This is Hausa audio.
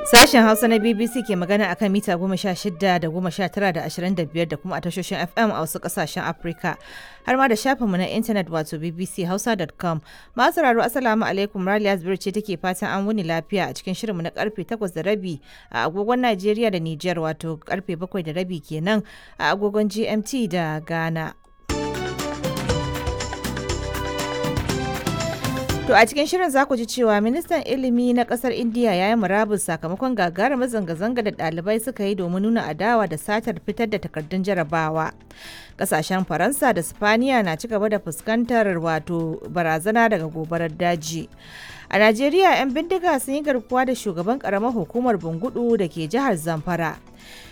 Sashen Hausa na BBC ke magana akan mita goma sha shida da goma sha tara da ashirin da biyar da kuma a tashoshin FM a wasu kasashen Afirka. Har ma da shafinmu na intanet wato bbchausa.com. Masu sauraro Assalamu alaikum Raliya Zubir ce take fatan an wuni lafiya a cikin shirinmu na karfe takwas da rabi a agogon Najeriya da Nijar wato karfe bakwai da rabi kenan a agogon GMT da Ghana. To a cikin shirin za ku ji cewa ministan ilimi na kasar Indiya ya yi murabus sakamakon gagarumar zanga-zanga da ɗalibai suka yi domin nuna adawa da satar fitar da takardun jarabawa. Kasashen Faransa da Spaniya na ci gaba da fuskantar wato barazana daga gobarar daji. A Najeriya 'yan bindiga sun yi garkuwa da shugaban karamar hukumar Bungudu da ke jihar Zamfara.